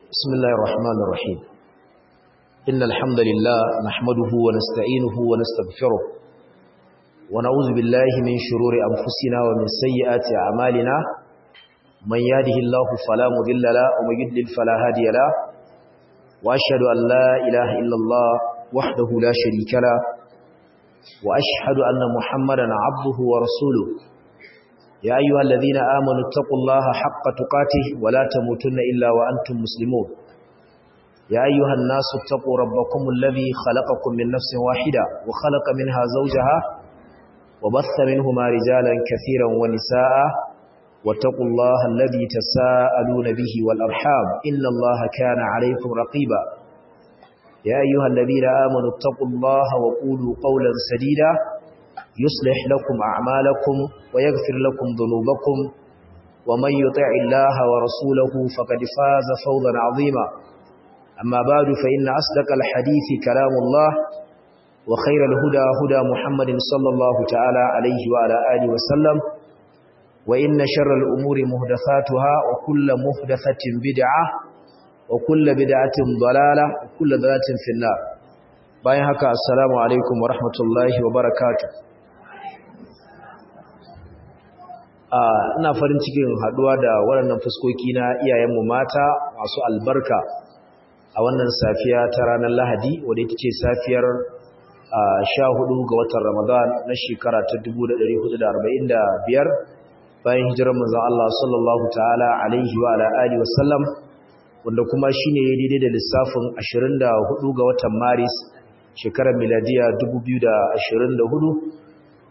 بسم الله الرحمن الرحيم إن الحمد لله نحمده ونستعينه ونستغفره ونعوذ بالله من شرور أنفسنا ومن سيئات أعمالنا من يهده الله فلا مضل له ومن يضلل فلا هادي له وأشهد أن لا إله إلا الله وحده لا شريك له وأشهد أن محمدا عبده ورسوله يا أيها الذين آمنوا اتقوا الله حق تقاته ولا تموتن إلا وأنتم مسلمون يا أيها الناس اتقوا ربكم الذي خلقكم من نفس واحدة وخلق منها زوجها وبث منهما رجالا كثيرا ونساء واتقوا الله الذي تساءلون به والأرحام إن الله كان عليكم رقيبا يا أيها الذين آمنوا اتقوا الله وقولوا قولا سديدا يصلح لكم أعمالكم ويغفر لكم ذنوبكم ومن يطع الله ورسوله فقد فاز فوضا عظيما أما بعد فإن أصدق الحديث كلام الله وخير الهدى هدى محمد صلى الله تعالى عليه وعلى آله وسلم وإن شر الأمور مهدثاتها وكل مهدثة بدعة وكل بدعة ضلالة وكل ضلالة في النار bayan haka assalamu alaikum wa rahmatullahi wa barakatuh ina farin cikin haduwa da waɗannan fuskoki na iyayenmu mata masu albarka a wannan safiya ta ranar Lahadi wadda ita ce safiyar 14 ga watan Ramadan na shekara ta 1445 bayan hijirar manzon Allah sallallahu ta'ala alaihi wa ala alihi wasallam wanda kuma shine daidai da lissafin 24 ga watan Maris shekarar miladiya 2024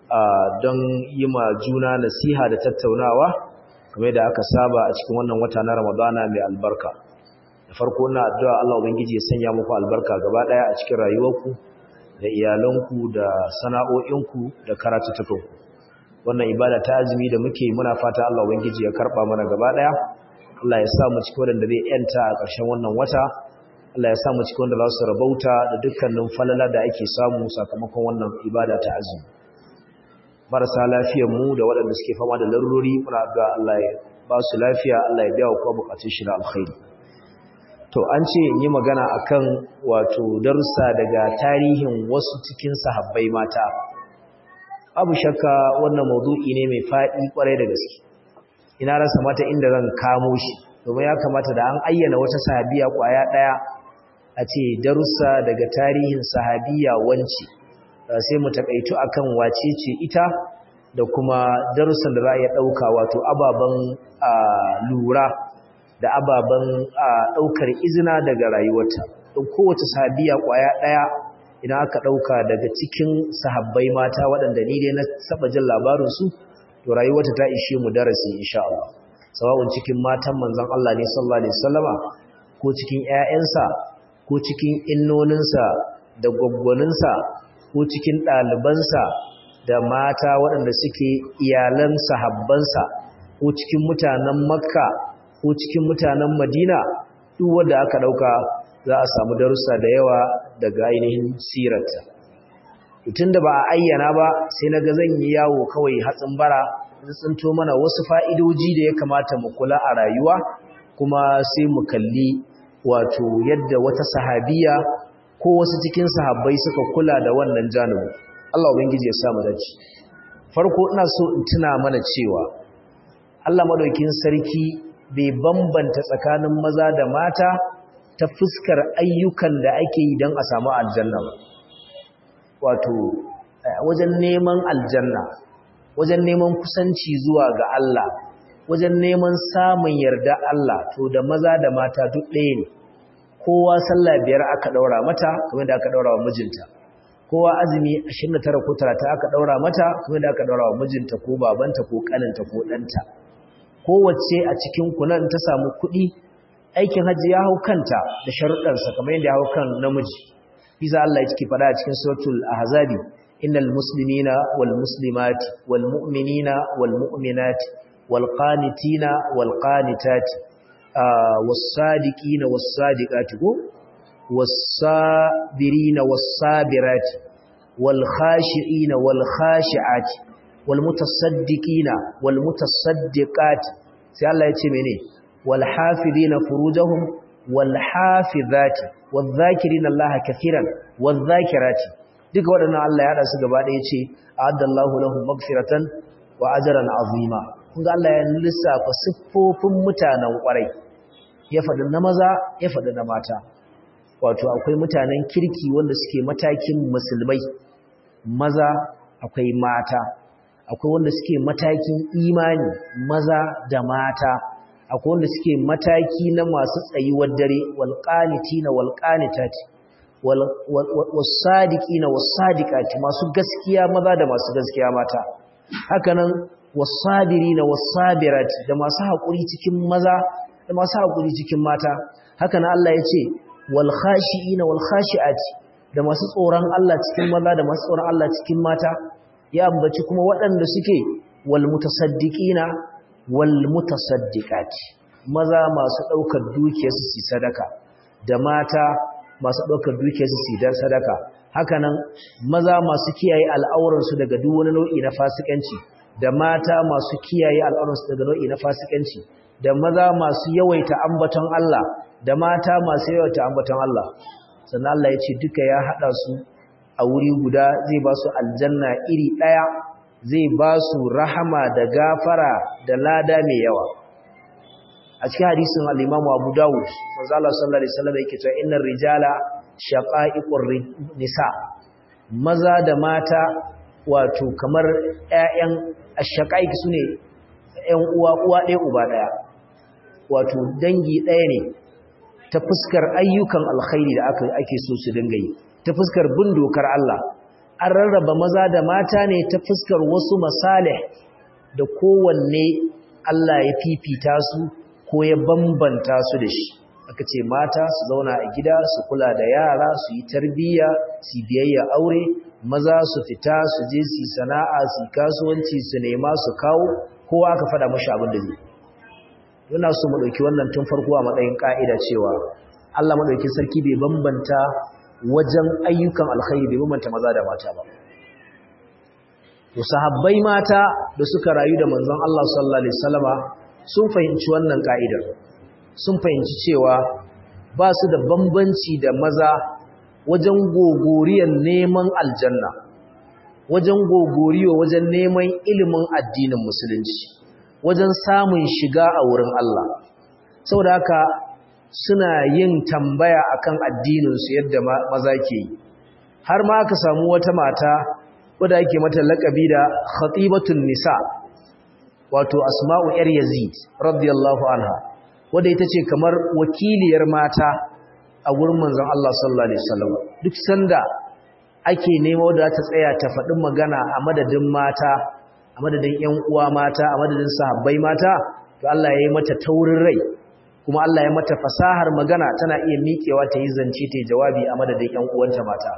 don yi ma juna nasiha da tattaunawa kamar da aka saba a cikin wannan wata na ramadana mai albarka da farko na addu'a Allah ubangiji ya sanya muku albarka gaba daya a cikin rayuwarku da iyalanku da sana'o'inku da karatutukanku wannan ibada ta azumi da muke muna fata Allah ubangiji ya karba mana gaba daya Allah ya sa mu cikin wanda zai yanta a ƙarshen wannan wata Allah ya sa mu cikin wanda za su rabauta da dukkanin falala da ake samu sakamakon wannan ibada ta azumi marasa lafiyar mu da waɗanda suke fama da larurori muna ga Allah ya ba su lafiya Allah ya biya wa kowa bukatun shi na alkhairi to an ce in yi magana akan wato darussa daga tarihin wasu cikin sahabbai mata abu shakka wannan maudu'i ne mai faɗi kwarai da gaske ina rasa mata inda zan kamo shi domin ya kamata da an ayyana wata sahabiya kwaya ɗaya a ce darussa daga tarihin sahabiya wanci sai mu takaitu akan wace ce ita da kuma darussan da za a iya ɗauka wato ababen lura da ababen ɗaukar izina daga rayuwarta don kowace sahabiya ƙwaya ɗaya idan aka ɗauka daga cikin sahabbai mata waɗanda ni dai na saba jin labarinsu to rayuwarta ta ishe mu darasi insha Allah sawa'un cikin matan manzon Allah ne sallallahu alaihi wasallama ko cikin ƴaƴansa ko cikin innoninsa da gwaggwaninsa ko cikin ɗalibansa da mata waɗanda suke iyalan sahabbansa ko cikin mutanen makka ko cikin mutanen madina duk wanda aka ɗauka za a samu darussa da yawa daga ainihin sirarta tun da ba a ayyana ba sai na ga zan yi yawo kawai hatsin bara tsinto mana wasu fa'idoji da ya kamata mu kula a rayuwa kuma sai mu kalli wato yadda wata sahabiya ko wasu cikin sahabbai suka kula da wannan janibin Allah ubangiji ya samu dace farko ina so in tuna mana cewa Allah madaukin sarki bai bambanta tsakanin maza da mata ta fuskar ayyukan da ake yi don a samu aljanna ba wato wajen neman aljanna wajen neman kusanci zuwa ga Allah wajen neman samun yarda Allah to da maza da mata duk ɗaya ne kowa sallah biyar aka daura mata kamar da aka daura wa mijinta kowa azumi 29 ko 30 aka daura mata kamar da aka daura wa mijinta ko babanta ko kaninta ko danta kowace a cikin ku nan ta samu kuɗi aikin haji ya hau kanta da sharuɗan sa kamar yadda ya hau kan namiji bisa Allah yake faɗa a cikin suratul ahzabi innal muslimina wal muslimati wal mu'minina wal mu'minati wal qanitina wal qanitati والصادقين والصادقات والصابرين والصابرات والخاشعين والخاشعات والمتصدقين والمتصدقات sai Allah ya ce mene wal hafizina furujahum wal hafizati wal zakirina Allah kaseeran wal zakirati duka waɗannan Allah ya hada su gaba ɗaya ce a'addallahu lahum maghfiratan wa ajran azima kun ga Allah ya lissafa siffofin mutanen ƙwarai ya faɗi na maza ya faɗi na mata wato akwai mutanen kirki wanda suke matakin musulmai maza akwai mata akwai wanda suke matakin imani maza da mata akwai wanda suke mataki na masu tsayuwar dare wal qanitina wal qanitati wal wasadiqina wasadiqati masu gaskiya maza da masu gaskiya mata hakanan wasabirina wasabirati da masu hakuri cikin maza da masu hakuri cikin mata hakanan Allah ya ce wal khashiina wal khashiati da masu tsoron Allah cikin maza da masu tsoron Allah cikin mata ya ambaci kuma waɗanda suke wal mutasaddiqina wal mutasaddiqati maza masu ɗaukar dukiyarsu su sadaka da mata masu ɗaukar dukiyarsu su dan sadaka hakanan maza masu kiyaye al'auransu daga duk wani nau'i na fasikanci da mata masu kiyaye al'auransu daga nau'i na fasikanci da maza masu yawaita ambaton Allah da mata masu yawaita ambaton Allah sannan Allah ya ce duka ya haɗa su a wuri guda zai ba su aljanna iri ɗaya zai ba su rahama da gafara da lada mai yawa a cikin hadisin al-Imam Abu Dawud manzo Allah sallallahu alaihi wasallam yake cewa innar rijala shaqa'iqur nisa maza da mata wato kamar ƴaƴan ashaqaiq sune ƴan uwa uwa ɗaya uba ɗaya wato dangi ɗaya ne ta fuskar ayyukan alkhairi da aka ake so su dinga yi ta fuskar bin dokar Allah an rarraba maza da mata ne ta fuskar wasu masalih da kowanne Allah ya fifita su ko ya bambanta su da shi aka ce mata su zauna a gida su kula da yara su yi tarbiyya su biyayya aure maza su fita su je su sana'a su kasuwanci su nema su kawo kowa aka fada mashi abin da zai yana so mu dauki wannan tun farko a matsayin ka'ida cewa Allah madaukakin sarki bai bambanta wajen ayyukan alkhairi bai bambanta maza da mata ba to sahabbai mata da suka rayu da manzon Allah sallallahu alaihi wasallama sun fahimci wannan ka'idar sun fahimci cewa ba su da bambanci da maza wajen gogoriyar neman aljanna wajen gogoriyo wajen neman ilimin addinin musulunci wajen samun shiga a wurin Allah saboda haka suna yin tambaya akan addininsu yadda maza ke yi har ma aka samu wata mata wadda ake mata laƙabi da khatibatun nisa wato asma'u yar yazid radiyallahu anha wadda ita ce kamar wakiliyar mata a wurin manzon Allah sallallahu alaihi wasallam duk sanda ake nema wadda ta tsaya ta faɗi magana a madadin mata a madadin ƴan uwa mata a madadin sahabbai mata to Allah ya yi mata taurin rai kuma Allah ya mata fasahar magana tana iya miƙewa ta yi zance ta yi jawabi a madadin ƴan uwanta mata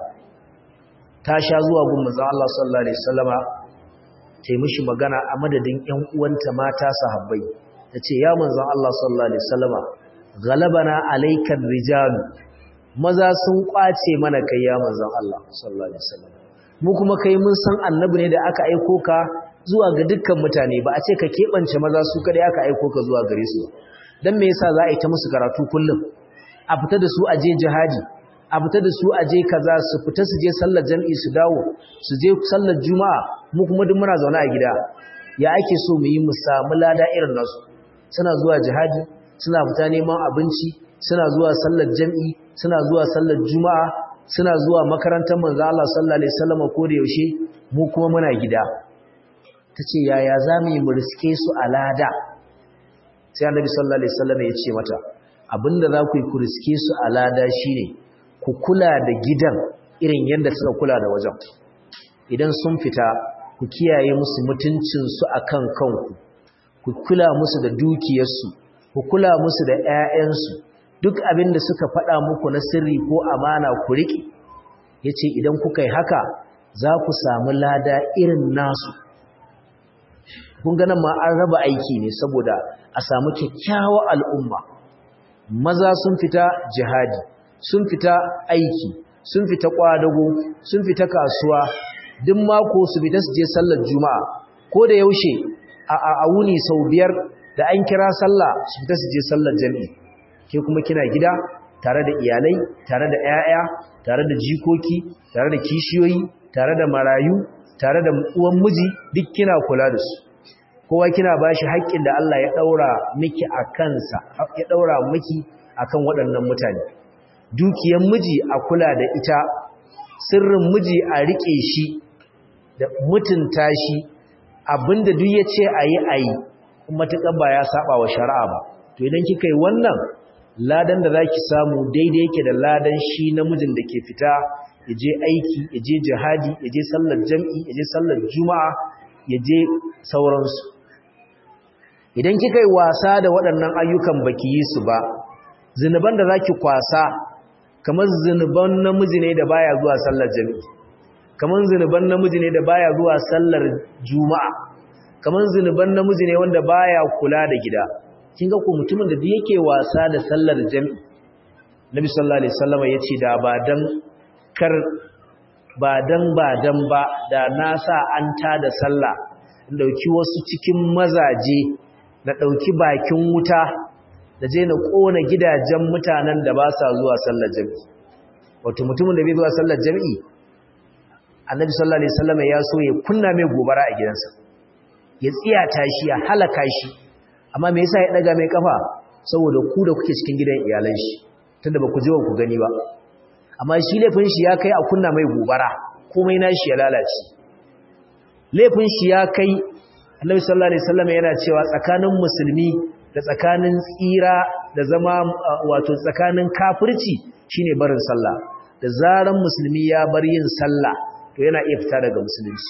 ta sha zuwa gun manzon Allah sallallahu alaihi wasallama ta yi mishi magana a madadin ƴan uwanta mata sahabbai tace ya manzon Allah sallallahu alaihi wasallama galabana alaykan rijal maza sun kwace mana kai ya manzon Allah sallallahu alaihi wasallam mu kuma kai mun san annabi ne da aka aiko ka zuwa ga dukkan mutane ba a ce ka keɓance maza su kadai aka aiko ka zuwa gare su dan me yasa za a yi ta musu karatu kullum a fita da su a je jihadi a fita da su a je kaza su fita su je sallar jami'i su dawo su je sallar juma'a mu kuma duk muna zaune a gida ya ake so mu yi mu samu lada irin nasu suna zuwa jihadi suna fita neman abinci suna zuwa sallar jami'i suna zuwa sallar juma'a suna zuwa makarantar manzo Allah sallallahu alaihi wasallam ko da yaushe mu kuma muna gida tace yaya zamu yi mu riske su a lada sai annabi sallallahu alaihi wasallam ya ce mata abinda za ku yi ku riske su a lada shine ku kula da gidan irin yadda suka kula da wajen idan sun fita ku kiyaye musu mutuncin su akan kanku ku kula musu da dukiyarsu ku kula musu da ƴaƴansu duk abin da suka faɗa muku na sirri ko amana ku riƙe yace idan kuka yi haka za ku samu lada irin nasu kun ga nan ma an raba aiki ne saboda a samu kyakkyawar al'umma maza sun fita jihadi sun fita aiki sun fita kwadago sun fita kasuwa duk mako su fita su je sallar juma'a ko da yaushe a wuni sau biyar da an kira sallah su fita su je sallar jami'i ke kuma kina gida tare da iyalai tare da 'ya'ya tare da jikoki tare da kishiyoyi tare da marayu tare da uwan miji duk kina kula da su kowa kina bashi haƙƙin da Allah ya daura miki a kansa ya daura miki akan waɗannan mutane dukiyar miji a kula da ita sirrin miji a rike shi da mutunta shi abinda duk ya ce ayi ayi kuma tukan ba ya saba wa shari'a ba to idan kika yi wannan ladan da zaki samu daidai yake da ladan shi namijin da ke fita ya je aiki ya je jihadi ya je sallar jam'i ya je sallar juma'a ya je sauransu idan kika yi wasa da waɗannan ayyukan baki yi su ba zinuban da zaki kwasa kamar zinuban namiji ne da baya zuwa sallar jam'i kamar zinuban namiji ne da baya zuwa sallar juma'a kamar zinuban namiji ne wanda baya kula da gida kin ga ko mutumin da duk yake wasa da sallar jam'i Nabi sallallahu alaihi wasallam yace da ba dan kar ba dan ba dan ba da na sa an ta da sallah in dauki wasu cikin mazaje na dauki bakin wuta da je na kona gidajen mutanen da ba sa zuwa sallar jam'i wato mutumin da bai zuwa sallar jam'i Annabi sallallahu alaihi wasallam ya so ya kunna mai gobara a gidansa ya tsiyata shi ya halaka shi amma me yasa ya daga mai kafa saboda ku da kuke cikin gidan iyalan shi tunda ba ku je ku gani ba amma shi laifin shi ya kai a kunna mai gobara komai nashi ya lalace laifin shi ya kai Annabi sallallahu alaihi wasallam yana cewa tsakanin musulmi da tsakanin tsira da zama wato tsakanin kafirci shine barin sallah da zaran musulmi ya bar yin sallah to yana iya fita daga musulunci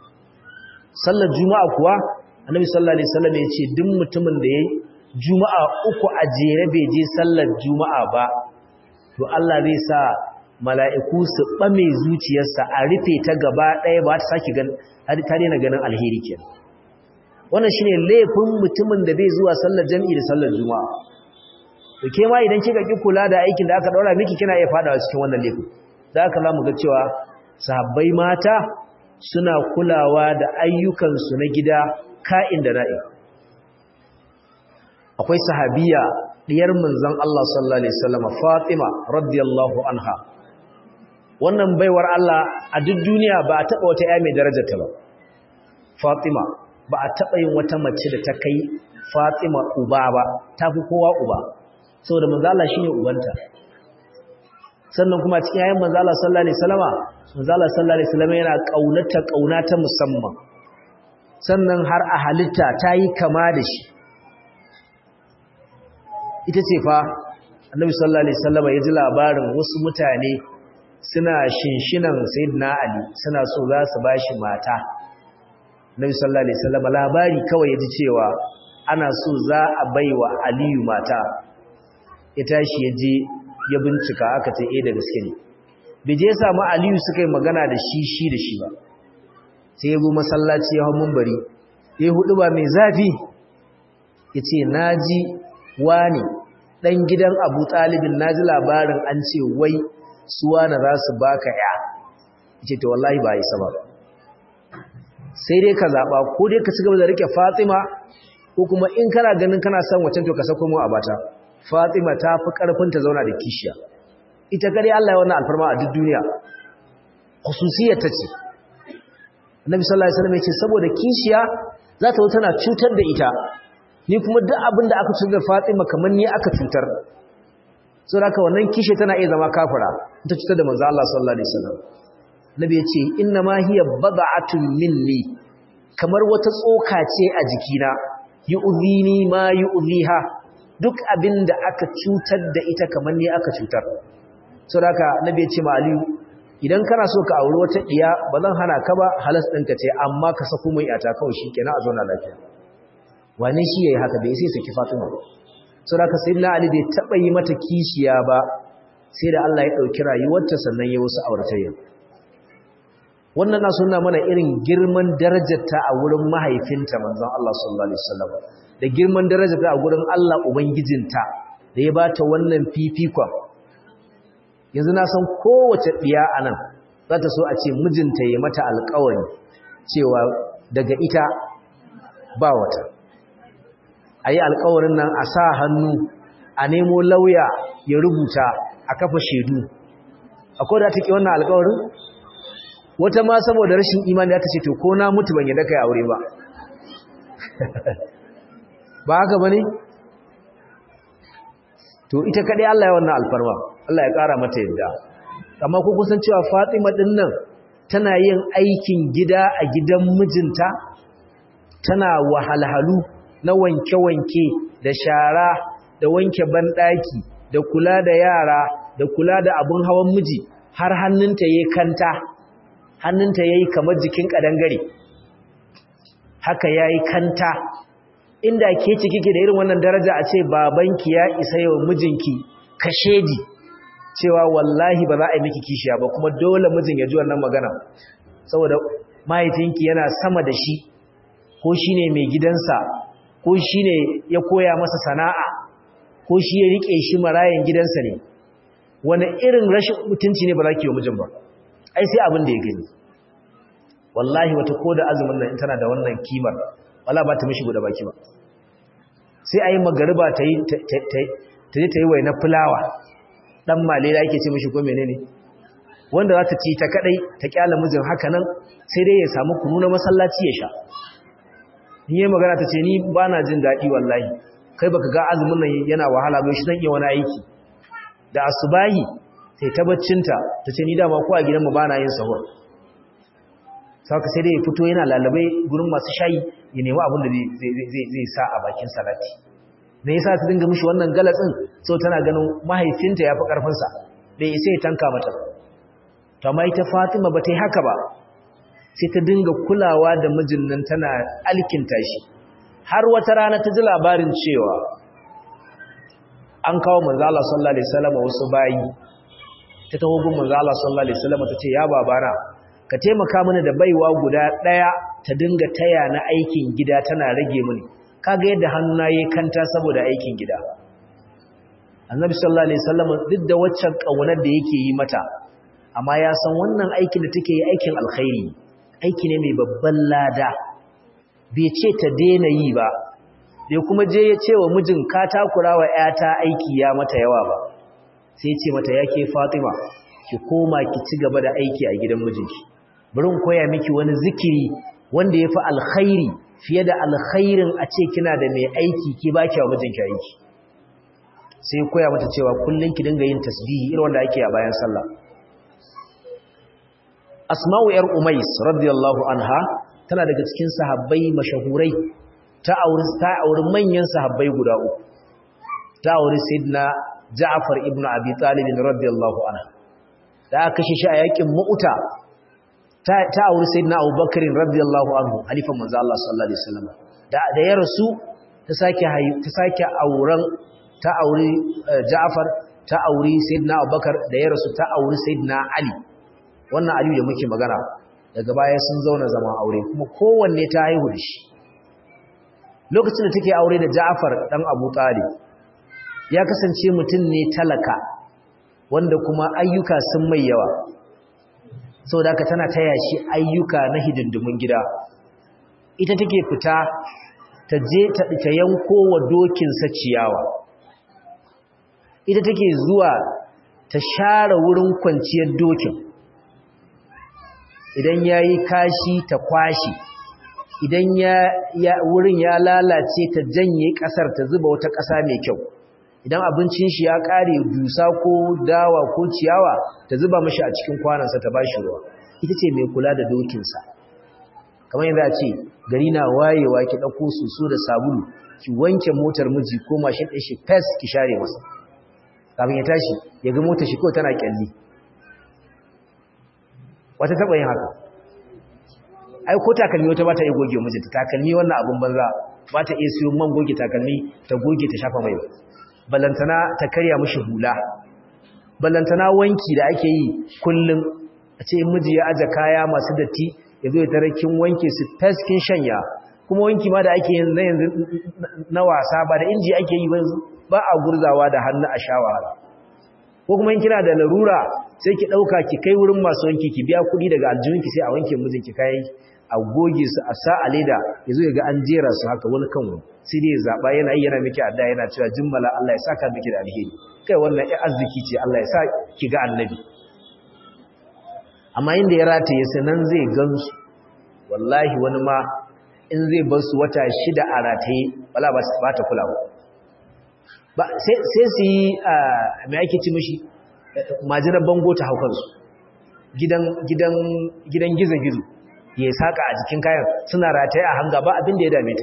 sallar juma'a kuwa annabi sallallahu alaihi wasallam ya ce duk mutumin da yayi juma'a uku a jere bai je sallar juma'a ba to Allah zai sa mala'iku su bame zuciyarsa a rufe ta gaba ɗaya ba ta saki gan har ta daina ganin alheri kenan wannan shine laifin mutumin da bai zuwa sallar jami'i da sallar juma'a to ke ma idan kika ki kula da aikin da aka daura miki kina iya fadawa cikin wannan laifin da aka zamu ga cewa sahabbai mata suna kulawa da ayyukansu na gida ka'in da na'i akwai sahabiya diyar manzon Allah sallallahu alaihi wasallam Fatima radiyallahu anha wannan baiwar Allah a duk duniya ba a taba wata ƴa mai darajarta ba Fatima ba a taba yin wata mace da ta kai Fatima uba ba tafi kowa uba saboda manzon Allah shine ubanta sannan kuma cikin yayin manzon Allah sallallahu alaihi wasallama manzon Allah sallallahu alaihi wasallama yana kaunata kaunata musamman sannan har a halitta ta yi kama da shi ita ce fa annabi sallallahu alaihi wasallam ya ji labarin wasu mutane suna shinshinan sayyidina ali suna so za su bashi mata annabi sallallahu alaihi wasallam labari kawai ya ji cewa ana so za a baiwa aliyu mata ya tashi ya je ya bincika aka ce eh da gaske ne bai je samu aliyu suka yi magana da shi shi da shi ba sai ya zo masallaci ya hau mumbari ya hudu ba mai zafi ya ce na ji wani ɗan gidan abu ɗalibin na ji labarin an ce wai suwa na za su baka ya ce ta wallahi ba yi sama sai dai ka zaɓa ko dai ka ci gaba da rike fatima ko kuma in kana ganin kana son wacan to ka sako mu a bata fatima ta fi ƙarfin ta zauna da kishiya ita kare allah ya wannan alfarma a duk duniya khususiyar ta ce annabi sallallahu alaihi wasallam ya ce saboda kishiya za ta tana cutar da ita ni kuma duk abin da aka cutar da Fatima kamar ni aka cutar saboda haka wannan kishi tana iya zama kafira ta cutar da manzo Allah sallallahu alaihi wasallam nabi ya ce inna ma hiya bad'atun minni kamar wata tsoka ce a jikina yu'zini ma yu'ziha duk abin da aka cutar da ita kamar ni aka cutar saboda haka nabi ya ce ma Aliyu idan kana so ka auri wata diya ba zan hana ka ba halas ɗinka ce amma ka sako mai ata kawai shi kenan a zauna lafiya wane shi yayi haka bai sai saki Fatima saboda ka sayyidina Ali bai taba yi mata kishiya ba sai da Allah ya dauki rayuwarta sannan ya wasu auratayya wannan na sunna mana irin girman darajarta a wurin mahaifinta manzon Allah sallallahu alaihi wasallam da girman darajarta a wurin Allah ubangijinta da ya bata wannan fifikon yanzu na san kowace ɗiya a nan za ta so a ce mijinta ya mata alkawari cewa daga ita ba wata a yi alkawarin nan a sa hannu a nemo lauya ya rubuta a kafa shaidu akwai da take wannan alƙawarin wata ma saboda rashin imani ta ce to ko na mutu ban yadda kai aure ba ba haka bane to ita kadai Allah ya wannan alfarma Allah ya kara mata yadda amma ko kusan cewa Fatima din nan tana yin aikin gida a gidan mijinta tana wahalhalu na wanke-wanke da shara da wanke banɗaki da kula da yara da kula da abun hawan miji har hannunta yayi kanta hannunta yayi kamar jikin kadangare haka yayi kanta inda ke ci kike da irin wannan daraja a ce babanki ya isa yau mijinki kashedi cewa wallahi ba za a yi miki kishiya ba kuma dole mijin ya ji wannan magana saboda mahaifinki yana sama da shi ko shine mai gidansa ko shine ya koya masa sana'a ko shi ya rike shi marayan gidansa ne wani irin rashin mutunci ne ba za ki yi mijin ba ai sai abin da ya gani wallahi wata ko da azumin nan tana da wannan kimar wala ba ta mishi guda baki ba sai a yi magariba ta yi ta je ta yi wai na fulawa dan malela yake ce mishi ko menene wanda za ta ci ta kadai ta kyala mijin haka nan sai dai ya samu kunu na masallaci ya sha in yi magana ta ce ni ba na jin daɗi wallahi kai baka ga azumin nan yana wahala ba shi zan iya wani aiki da asubahi sai ta baccinta ta ce ni dama ko a gidanmu ba na yin sahur saka sai dai ya fito yana lalabai gurin masu shayi ya nemi abin da zai sa a bakin salati me yasa ta dinga mishi wannan galatsin so tana ganin mahaifinta ya fi ƙarfinsa bai isa ya tanka mata to amma ita Fatima ba ta yi haka ba sai ta dinga kulawa da mijin nan tana alkinta shi har wata rana ta ji labarin cewa an kawo manzo Allah sallallahu alaihi wasallam wasu bayi ta taho gun manzo Allah sallallahu alaihi wasallam ta ce ya babana ka taimaka mini da baiwa guda daya ta dinga taya na aikin gida tana rage mini kaga yadda hannuna yayi kanta saboda aikin gida annabi sallallahu alaihi wasallam duk da waccan kaunar da yake yi mata amma ya san wannan aikin da take yi aikin alkhairi aiki ne mai babban lada bai ce ta daina yi ba bai kuma je ya ce wa mijin ka takura wa ƴata aiki ya mata yawa ba sai ce mata yake Fatima ki koma ki ci gaba da aiki a gidan mijinki bari in koya miki wani zikiri wanda yafi alkhairi fiye da alkhairin a ce kina da mai aiki ki baki wa mijinki aiki sai koya mata cewa kullun ki dinga yin tasbihi irin wanda ake a bayan sallah Asma'u yar Umais radiyallahu anha tana daga cikin sahabbai mashahurai ta auri ta auri manyan sahabbai guda uku ta auri sayyidina Ja'far ibn Abi Talib radiyallahu anhu da aka kashe shi a yakin Mu'ta ta ta auri sayyidina Abu Bakr radiyallahu anhu halifan manzo Allah sallallahu alaihi wasallam da da ya rasu ta sake ta sake auren ta auri Ja'far ta auri sayyidina Abu Bakr da ya rasu ta auri sayyidina Ali wannan Ali da muke magana daga baya sun zauna zaman aure kuma kowanne ta haihu da shi lokacin da take aure da Ja'far dan Abu Talib ya kasance mutum ne talaka wanda kuma ayyuka sun mai yawa saboda haka tana taya shi ayyuka na hidindimun gida ita take fita ta je ta ta yanko wa dokin sa ciyawa ita take zuwa ta share wurin kwanciyar dokin idan yayi kashi ta kwashi idan ya wurin ya lalace ta janye kasar ta zuba wata kasa mai kyau idan abincin shi ya kare dusa ko dawa ko ciyawa ta zuba mashi a cikin kwanansa ta bashi ruwa ita ce mai kula da dokinsa kamar yadda a ce gari na wayewa ki ɗauko soso da sabulu ki wanke motar miji ko mashin ɗin shi fes ki share masa kafin ya tashi ya ga motar shi kawai tana kyalli wata taɓa yin haka ai ko takalmi wata ba ta iya goge mijinta takalmi wannan abin banza ba ta iya siyo man goge takalmi ta goge ta shafa mai ballantana ta karya mishi hula ballantana wanki da ake yi kullum a ce miji ya aje kaya masu datti ya zo ya tare kin wanke su taskin shanya kuma wanki ma da ake yin na yanzu na wasa ba da inji ake yi ba a gurzawa da hannu a sha wahala ko kuma in kina da larura sai ki dauka ki kai wurin masu wanki ki biya kuɗi daga aljihunki sai a wanke mijinki kayan a goge su a sa a leda ya zo ya ga an jera su haka wani kan wani sai dai ya zaɓa yana yi yana miki adda yana cewa jimmala Allah ya saka miki da alheri kai wannan ya arziki ce Allah ya sa ki ga annabi amma inda ya rataye sai nan zai gansu wallahi wani ma in zai bar su wata shida a rataye wala ba ta kula ba sai su yi mai ake ci mishi majinar bango ta haukansu gidan gizo-gizo ya saka a jikin kayan suna rataye a hanga ba abin da ya dame ta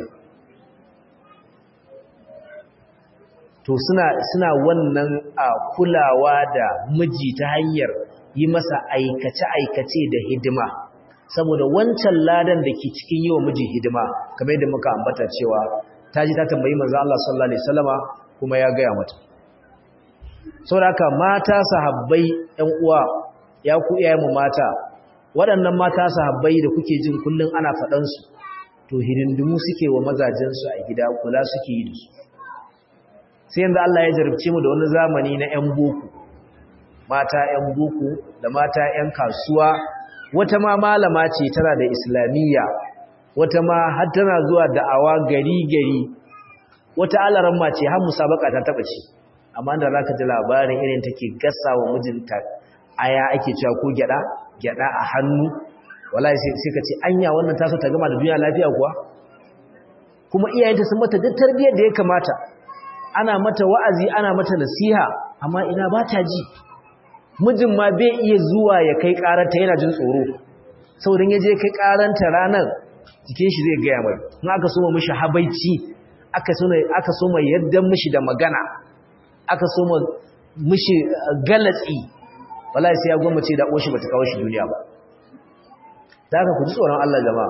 to suna wannan kulawa da miji ta hanyar yi masa aikace-aikace da hidima saboda wancan ladan da ke cikin yi wa miji hidima kamar yadda muka ambata cewa ta ji ta tambayi manzo Allah sallallahu alaihi wasallama kuma ya gaya mata saboda haka mata sahabbai ƴan uwa ya ku iyayen mu mata waɗannan mata sahabbai da kuke jin kullun ana faɗan su to hidindimu suke wa mazajen su a gida kula suke yi da su sai yanzu Allah ya jarabce mu da wani zamani na ƴan boko mata ƴan boko da mata ƴan kasuwa wata ma malama ce tana da islamiyya wata ma har tana zuwa da'awa gari gari wata alaran ma ce har musabaka ta taba ce amma da zaka ji labarin irin take gasa wa mijinta aya ake cewa ko gyada gyada a hannu wallahi sai sai ka ce anya wannan ta so ta gama da duniya lafiya kuwa kuma iyayenta sun mata duk tarbiyyar da ya kamata ana mata wa'azi ana mata nasiha amma ina ba ta ji mijin ma bai iya zuwa ya kai karanta yana jin tsoro saboda ya je kai karanta ranar jikin shi zai gaya mai in aka soma mishi habaici aka soma aka soma yadda mishi da magana aka soma mishi galatsi wallahi sai ya gwammace da oshi bata kawo shi duniya ba da haka ku ji tsoron Allah jama'a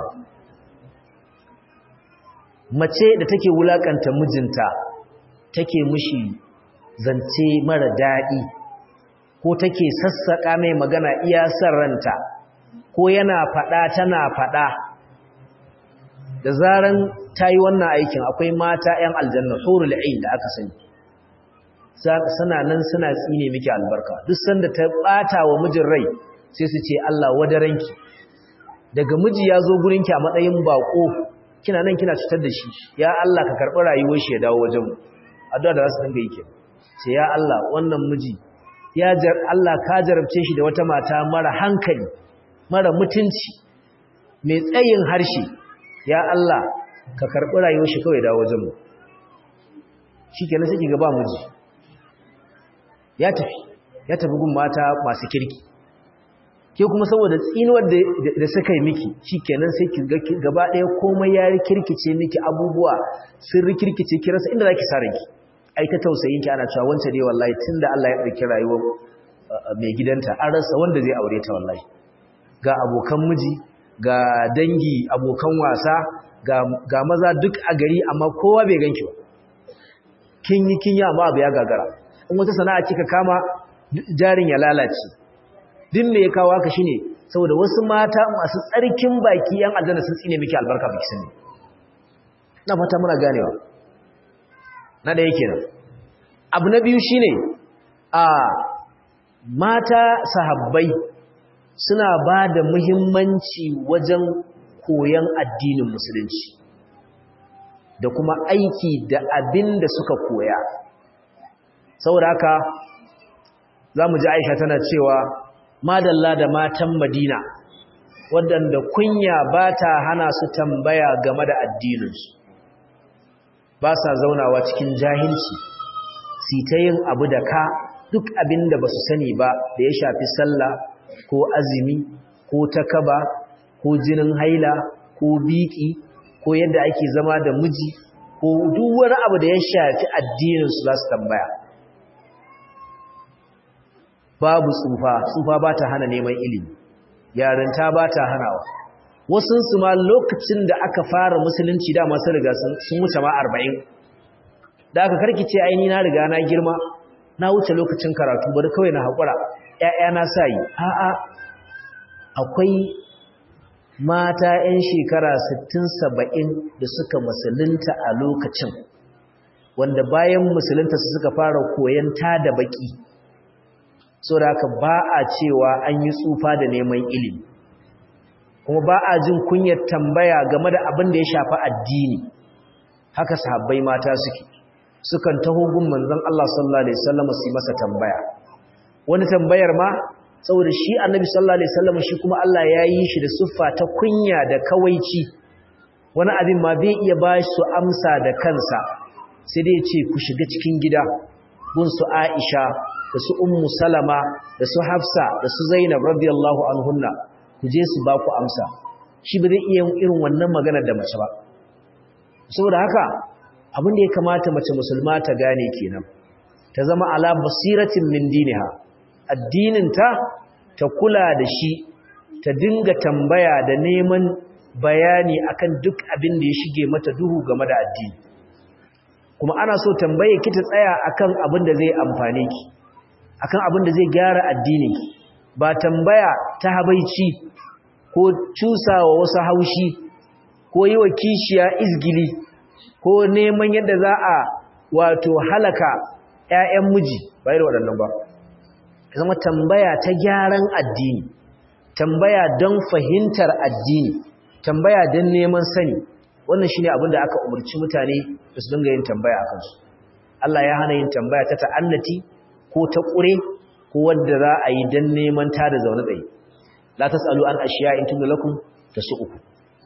mace da take wulakanta mijinta take mishi zance mara daɗi ko take sassaƙa mai magana iya san ranta ko yana faɗa tana faɗa da zaran ta yi wannan aikin akwai mata 'yan aljanna hurul ain da aka sani suna nan suna tsine miki albarka duk sanda ta ɓata wa mijin rai sai su ce Allah wadaranki daga miji ya zo gurinki a matsayin bako kina nan kina cutar da shi ya Allah ka karɓi rayuwar shi ya dawo wajenmu addu'a da za su dinga yi ke sai ya Allah wannan miji ya jar Allah ka jarabce shi da wata mata mara hankali mara mutunci mai tsayin harshe ya Allah ka karɓi rayuwar shi kawai dawo wajenmu shikenan sai kiga ba miji ya tafi ya tafi gun mata masu kirki ke kuma saboda tsinuwar da suka yi miki shikenan sai ki ga gaba ɗaya komai ya rikirkice miki abubuwa sun rikirkice ki rasa inda zaki sa ranki ai ta tausayin ki ana cewa wancan ne wallahi tunda Allah ya ɗauki rayuwar mai gidanta an rasa wanda zai aure ta wallahi ga abokan miji ga dangi abokan wasa ga maza duk a gari amma kowa bai ganki ba kin yi kin yi amma abu ya gagara in wata sana'a kika kama jarin ya lalace din me ya kawo haka shine saboda wasu mata masu tsarkin baki yan aljanna sun tsine miki albarka baki sani na fata muna ganewa na da yake nan abu na biyu shine a mata sahabbai suna ba da muhimmanci wajen koyon addinin musulunci da kuma aiki da abin da suka koya saboda haka za mu ji aisha tana cewa madalla da matan madina waɗanda kunya ba ta hana su tambaya game da addininsu ba sa zaunawa cikin jahilci si ta yin abu da ka duk abin da ba su sani ba da ya shafi sallah ko azumi ko takaba ko jinin haila ko biki ko yadda ake zama da miji ko duk wani abu da ya shafi addininsu za su tambaya babu tsufa tsufa ba ta hana neman ilimi yarinta ba ta hanawa wasunsu ma lokacin da aka fara musulunci da masu riga sun wuce ma arba'in da aka karkice aini na riga na girma na wuce lokacin karatu bari kawai na haƙura ‘ya'yana sa yi a'a akwai mata ‘yan shekara 60-70 da suka musulunta a lokacin wanda bayan musulunta su suka fara koyon ta da baƙi so da haka ba a cewa an yi tsufa da neman ilimi kuma ba a jin kunyar tambaya game da abin da ya shafi addini haka sahabbai mata suke sukan taho gun manzon Allah sallallahu alaihi wasallam su masa tambaya wani tambayar ma saboda shi annabi sallallahu alaihi wasallam shi kuma Allah ya yi shi da siffa ta kunya da kawaici wani abin ma bai iya ba su amsa da kansa sai dai ce ku shiga cikin gida gun su Aisha da su Ummu Salama da su Hafsa da su Zainab radiyallahu anhunna ku je su ba ku amsa shi ba zai iya irin wannan magana da mace ba saboda haka abin da ya kamata mace musulma ta gane kenan ta zama ala basiratin min diniha addininta ta kula da shi ta dinga tambaya da neman bayani akan duk abin da ya shige mata duhu game da addini kuma ana so tambaye ki ta tsaya akan abin da zai amfane ki akan abin da zai gyara addini ba tambaya ta habaici ko cusawa wasu haushi ko yi wa kishiya izgili ko neman yadda za a wato halaka 'ya'yan miji bai da waɗannan ba zama tambaya ta gyaran addini tambaya don fahimtar addini tambaya don neman sani wannan shine abin da aka umarci mutane da su dinga yin tambaya akan su Allah ya hana yin tambaya ta ta'annati ko ta ƙure ko wadda za a yi don neman ta da zaune tsaye la tasalu an ashiya in tunda lakum tasu'uku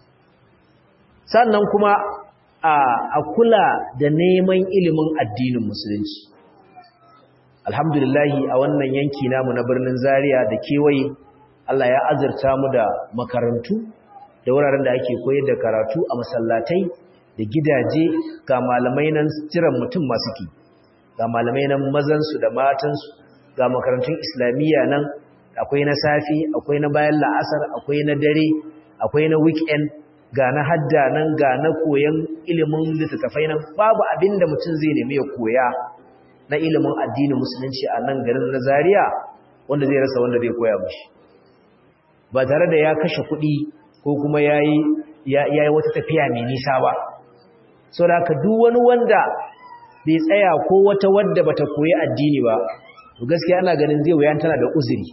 sannan kuma a kula da neman ilimin addinin musulunci alhamdulillahi a wannan yanki namu na birnin zaria da kewaye Allah ya azurta mu da makarantu da wuraren da ake koyar da karatu a masallatai da gidaje ga malamai nan jiran mutum masu ki ga malamai nan mazansu da matansu ga makarantun islamiyya nan akwai na safi akwai na bayan la'asar akwai na dare akwai na weekend ga na hadda nan ga na koyan ilimin littattafai nan babu abin da mutum zai nemi ya koya na ilimin addinin musulunci a nan garin na Zaria wanda zai rasa wanda zai koya mishi ba tare da ya kashe kuɗi ko kuma yayi yayi wata tafiya mai nisa ba saboda haka duk wani wanda bai tsaya ko wata wadda bata koyi addini ba to gaskiya ana ganin zai wuya tana da uzuri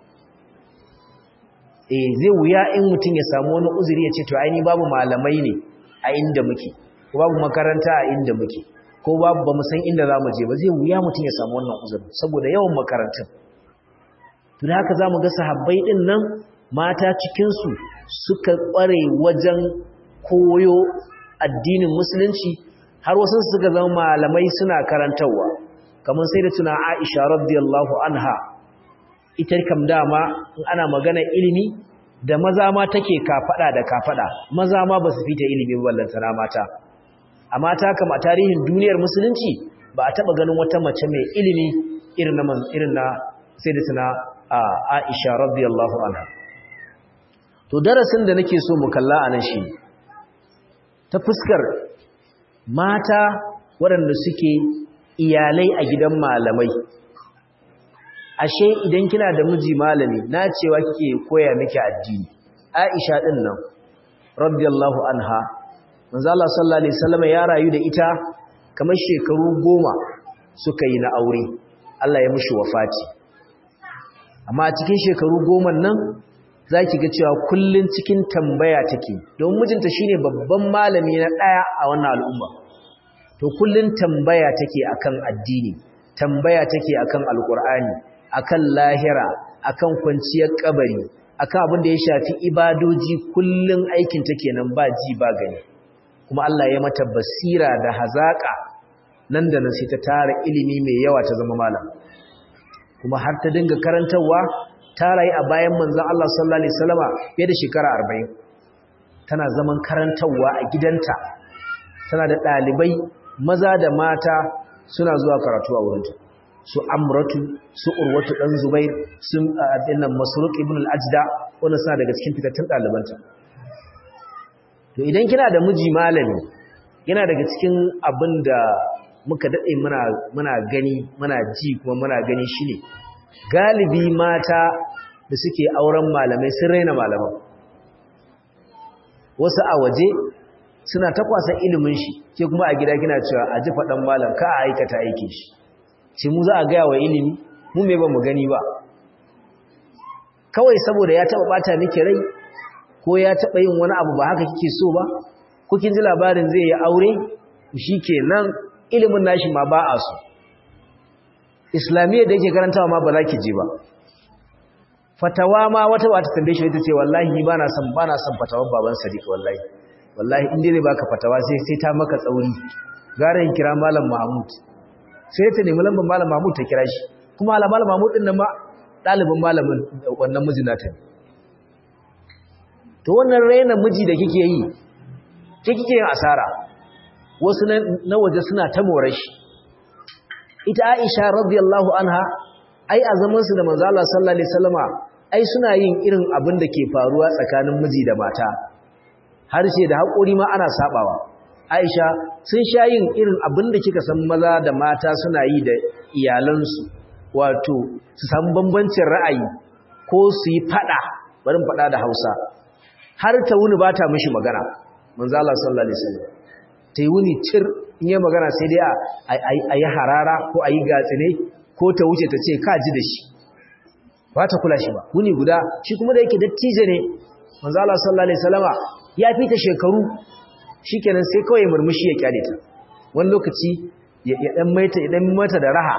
eh zai wuya in mutum ya samu wani uzuri ya ce to ai ni babu malamai ne a inda muke ko babu makaranta a inda muke ko babu ba mu san inda za mu je ba zai wuya mutum ya samu wannan uzuri saboda yawan makarantun to da haka za mu ga sahabbai din nan mata cikinsu suka ƙware wajen koyo addinin musulunci har wasu suka zama malamai suna karantarwa kamar sai da tuna Aisha radiyallahu anha ita kam dama in ana magana ilimi da maza ma take kafada da kafada maza ma ba su fita ilimi ballantana mata a mata kam a tarihin duniyar musulunci ba a taba ganin wata mace mai ilimi irin na irin na sai da tuna Aisha radiyallahu anha to darasin da nake so mu kalla anan shi ta fuskar mata waɗanda suke iyalai a gidan malamai ashe idan kina da miji malami na cewa kike koya miki addini Aisha din nan radiyallahu anha manzo Allah sallallahu alaihi wasallam ya rayu da ita kamar shekaru goma suka yi na aure Allah ya mishi wafati amma a cikin shekaru goma nan za ki ga cewa kullum cikin tambaya take don mijinta shine babban malami na ɗaya a wannan al'umma to kullum tambaya take akan addini tambaya take akan alkur'ani akan lahira akan kwanciyar kabari akan abin da ya shafi ibadoji kullum aikin ta kenan ba ji ba gani kuma Allah ya mata basira da hazaka nan da nan sai ta tara ilimi mai yawa ta zama malam kuma har ta dinga karantarwa ta rayu a bayan manzon Allah sallallahu alaihi wasallama fiye da shekara 40 tana zaman karantarwa a gidanta tana da dalibai maza da mata suna zuwa karatu a wurinta su amratu su urwatu dan zubair sun dinnan masruq ibn al-ajda wannan suna daga cikin fitattun dalibanta to idan kina da miji malami yana daga cikin abin da muka dade muna muna gani muna ji kuma muna gani shine galibi mata da suke auren malamai sun raina malaman wasu a waje suna ta kwasa ilimin shi ke kuma a gida kina cewa a ji faɗan malam ka a aikata aikin shi ce mu za a gaya wa ilimi mu me ba mu gani ba kawai saboda ya taɓa ɓata miki rai ko ya taɓa yin wani abu ba haka kike so ba ko kin ji labarin zai yi aure shikenan ilimin nashi ma ba a so islamiyya da yake karantawa ma ba za ki je ba fatawa ma wata wata tambaye shi ita ce wallahi ni bana son bana son fatawar baban Sadiq wallahi wallahi in dai baka fatawa sai sai ta maka tsauri gara in kira malam Mahmud sai ta nemi lambar malam Mahmud ta kira shi kuma ala malam Mahmud din nan ma dalibin malamin wannan mijina ta to wannan raina miji da kike yi ke kike yin asara wasu na waje suna ta more shi ita Aisha radiyallahu anha ai a zaman su da manzo Allah sallallahu alaihi wasallama ai suna yin irin abin da ke faruwa tsakanin miji da mata harshe da haƙuri ma ana sabawa Aisha sun sha yin irin abin da kika san maza da mata suna yi da iyalansu wato su samu bambancin ra'ayi ko su yi fada bari fada da Hausa har ta wuni ba ta mishi magana manzo Allah sallallahu alaihi wasallam ta yi wuni cir in yi magana sai dai a yi harara ko a yi gatsine ko ta wuce ta ce ka ji da shi ba ta kula shi ba wuni guda shi kuma da yake dattijo ne manzo Allah sallallahu alaihi wasallama ya fi ta shekaru shikenan sai kawai murmushi ya kyale ta wani lokaci ya dan maita ya dan mata da raha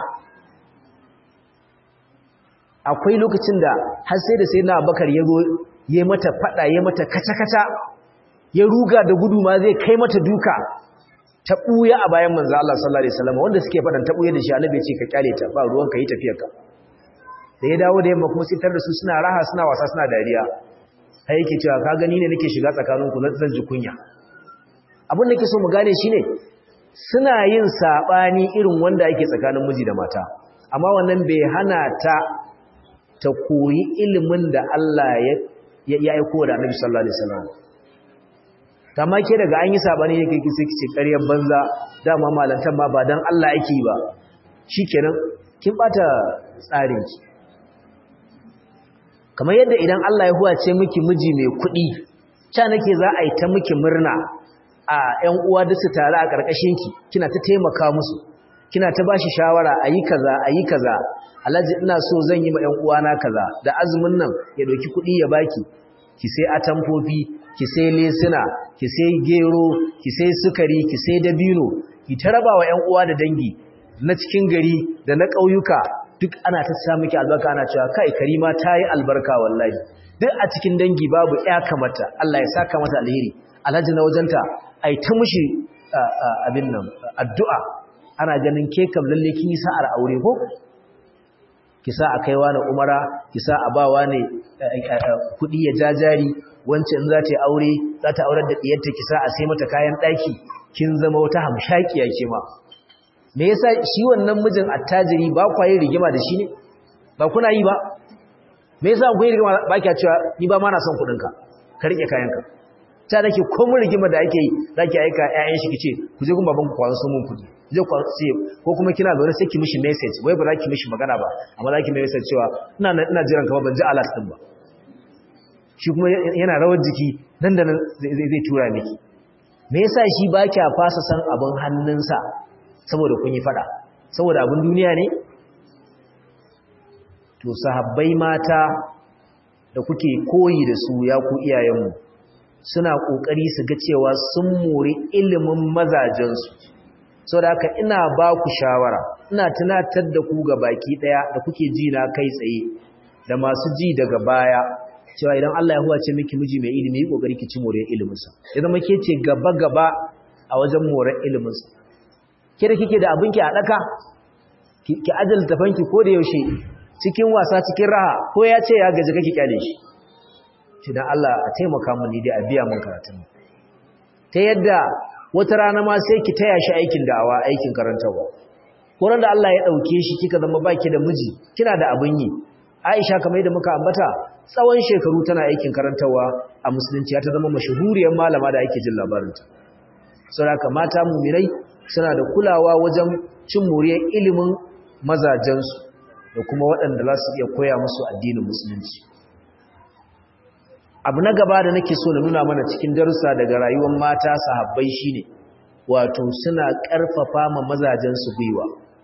akwai lokacin da har sai da sai na Abubakar ya zo ya mata fada ya mata kata-kata ya ruga da gudu ma zai kai mata duka ta buya a bayan manzo Allah sallallahu alaihi wasallam wanda suke fadan ta buya da shi annabi ya ce ka kyale ta ba ruwan ka yi tafiyarka da ya dawo da yamma kuma sai tar da su suna raha suna wasa suna dariya sai yake cewa ka gani ne nake shiga tsakanin ku na zan ji kunya abin da ke so mu gane shine suna yin sabani irin wanda yake tsakanin miji da mata amma wannan bai hana ta ta koyi ilimin da Allah ya ya aiko da Annabi sallallahu alaihi wasallam kama ke daga an yi sabani yake kike kice ƙaryar banza dama malantan ma ba dan Allah yake ba shikenan kin bata tsarin ki kamar yadda idan Allah ya huwace miki miji mai kuɗi ca nake za a yi ta miki murna a ƴan uwa da su tare a ƙarƙashin ki kina ta taimaka musu kina ta bashi shawara ayi kaza ayi kaza alhaji ina so zan yi ma ƴan uwana kaza da azumin nan ya doki kuɗi ya baki ki sai atamfofi ki sai lesuna ki sai gero ki sai sukari ki sai dabino ki ta raba wa ƴan uwa da dangi na cikin gari da na ƙauyuka duk ana ta sa miki albarka ana cewa kai karima ta yi albarka wallahi duk a cikin dangi babu ƴa kamata Allah ya saka mata alheri alhaji na wajenta ai ta mushi abin nan addu'a ana ganin ke kam lalle kin yi sa'ar aure ko ki sa a kaiwa na umara ki sa a bawa ne kuɗi ya jajari wance in za ta yi aure za ta aurar da ɗiyarta ki sa a sai mata kayan ɗaki kin zama wata hamshakiya ke ma me yasa shi wannan mijin attajiri ba kwa yin rigima da shi ne ba kuna yi ba me yasa ku yi rigima ba kya cewa ni ba ma na son kuɗinka ka riƙe kayanka ta nake komun rigima da ake yi za ki aika ƴaƴan shi ki ce ku je gun babanku kwan sun mun kuɗi je kwan sai ko kuma kina zaune sai ki mishi message wai ba za ki mishi magana ba amma za ki mai message cewa ina ina jiran ka ba ban ji alert din ba shi kuma yana rawar jiki nan da nan zai tura miki me yasa shi ba kya fasa san abin hannunsa saboda kun yi fada saboda abin duniya ne to sahabbai mata da kuke koyi da su ya ku iyayenmu suna kokari su ga cewa sun more ilimin mazajensu saboda haka ina ba ku shawara ina tunatar da ku ga baki daya da kuke ji na kai tsaye da masu ji daga baya cewa idan Allah ya huwace miki miji mai ilimi yi kokari ki ci more iliminsa ya zama ke ce gaba gaba a wajen more iliminsa ke da kike da abinki a daka ki ajal tafanki ko da yaushe cikin wasa cikin raha ko ya ce ya gaji kake kyale shi shi dan Allah a taimaka mun ni dai a biya mun karatun ta yadda wata rana ma sai ki taya shi aikin da'awa aikin karantawa ko da Allah ya dauke shi kika zama baki da miji kina da abin yi Aisha kamar yadda muka ambata tsawon shekaru tana aikin karantawa a musulunci ta zama mashahuriyar malama da ake jin labarinta saboda mata mumirai suna da kulawa wajen cin moriyar ilimin mazajensu da kuma waɗanda za su iya koya musu addinin musulunci abu na gaba da nake so na nuna mana cikin darussa daga rayuwar mata sahabbai shine wato suna ƙarfafa ma mazajensu gwiwa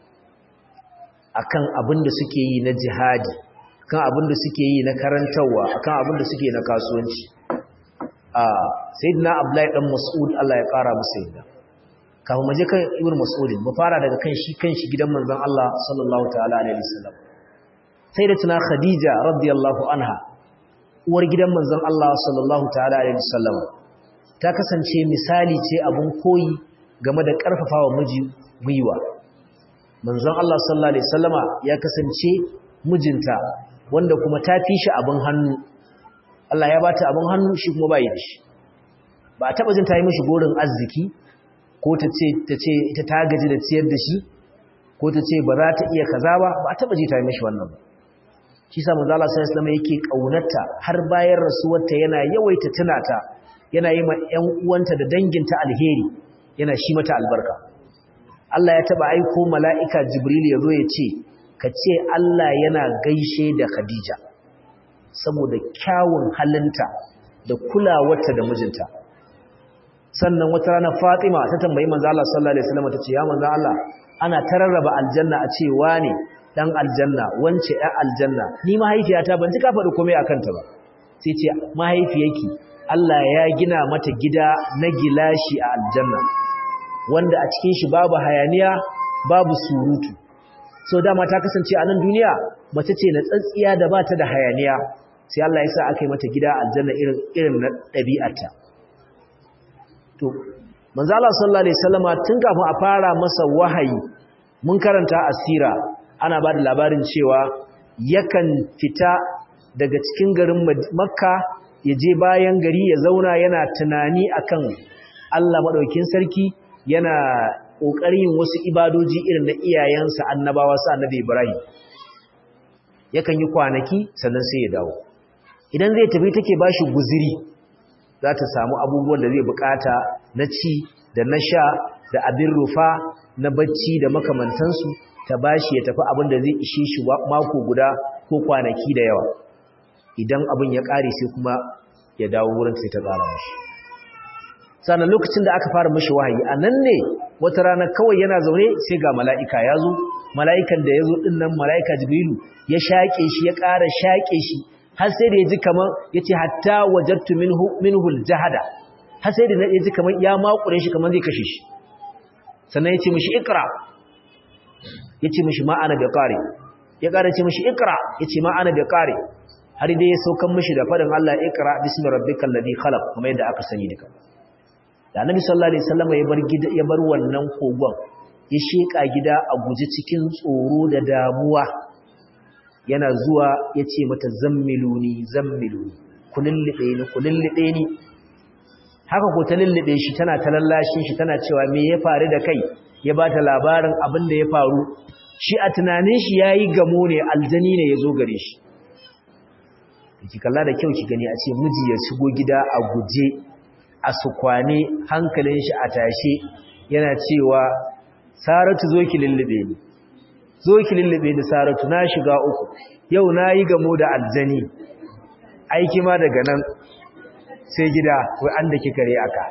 akan abin da suke yi na jihadi kan abin da suke yi na karantarwa kan abin da suke na kasuwanci a sayyidina abdullahi dan mas'ud Allah ya kara masa yadda kafin mu je kan ibnu mas'ud mu fara daga kan shi kan shi gidan manzon Allah sallallahu ta'ala alaihi wasallam sayyidatuna khadija radiyallahu anha uwar gidan manzon Allah sallallahu ta'ala alaihi wasallam ta kasance misali ce abun koyi game da karfafawa miji gwiwa manzon Allah sallallahu alaihi wasallama ya kasance mijinta wanda kuma ta fi shi abin hannu Allah ya bata abin hannu shi kuma bai da shi ba a taba jin ta yi mishi gorin arziki ko ta ce ta ce ita ta gaji da ciyar da shi ko ta ce ba za ta iya kaza ba ba a taba ji ta yi mishi wannan ba shi sa manzo Allah sallallahu alaihi wasallam yake kaunarta har bayan rasuwarta yana yawaita tunata yana yi ma ƴan uwanta da danginta alheri yana shi mata albarka Allah ya taba aiko mala'ika Jibril ya zo ya ce ka ce Allah yana gaishe da Khadija saboda kyawun halinta da kulawarta da mijinta sannan wata rana Fatima ta tambayi manzo Allah sallallahu alaihi wasallam tace ya manzo Allah ana tararraba aljanna a ce wane dan aljanna wance ɗan aljanna ni mahaifiyata ban ji ka faɗi komai akan ta ba sai ce mahaifiyarki Allah ya gina mata gida na gilashi a aljanna wanda a cikin shi babu hayaniya babu surutu so dama ta kasance a nan duniya mace ce na tsatsiya da ba ta da hayaniya sai Allah ya sa aka yi mata gida aljanna irin irin na ɗabi'arta to manzo Allah sallallahu alaihi wasallama tun kafin a fara masa wahayi mun karanta asira ana ba da labarin cewa yakan fita daga cikin garin Makka ya je bayan gari ya zauna yana tunani akan Allah madaukakin sarki yana ƙoƙarin yin wasu ibadoji irin na iyayensa annabawa su annabi Ibrahim yakan yi kwanaki sannan sai ya dawo idan zai tafi take bashi guziri za ta samu abubuwan da zai bukata na ci da na sha da abin rufa na bacci da makamantansu ta bashi ya tafi abin da zai ishe shi mako guda ko kwanaki da yawa idan abin ya ƙare sai kuma ya dawo wurin sai ta ƙara mashi sannan lokacin da aka fara mashi wahayi a nan ne wata rana kawai yana zaune sai ga mala'ika ya zo mala'ikan da ya zo ɗin nan mala'ika jibrilu ya shaƙe shi ya ƙara shaƙe shi har sai da ya ji kamar ya ce hatta wajattu minhul jahada har sai da ya ji kamar ya makure shi kamar zai kashe shi sannan ya ce mishi ikra ya ce mishi ma'ana da ƙare ya ƙara ce mishi ikra ya ce ma'ana da ƙare har dai ya saukan mishi da faɗin Allah ikra bismi rabbikal ladhi khalaq kamar yadda aka sani duka da annabi sallallahu alaihi wasallam ya bar gida ya bar wannan kogon ya sheka gida a guje cikin tsoro da damuwa yana zuwa yace mata zammiluni zammiluni kulillibe ni kulillibe ni haka ko ta lullube shi tana ta lallashin shi tana cewa me ya faru da kai ya bata labarin abin da ya faru shi a tunanin shi yayi gamo ne aljani ne yazo gare shi ki kalla da kyau ki gani a ce miji ya shigo gida a guje a sukwane hankalin shi a tashe yana cewa saratu zo ki lullube ni zo ki lullube ni saratu na shiga uku yau na yi gamo da aljani aiki ma daga nan sai gida wai an da kikare aka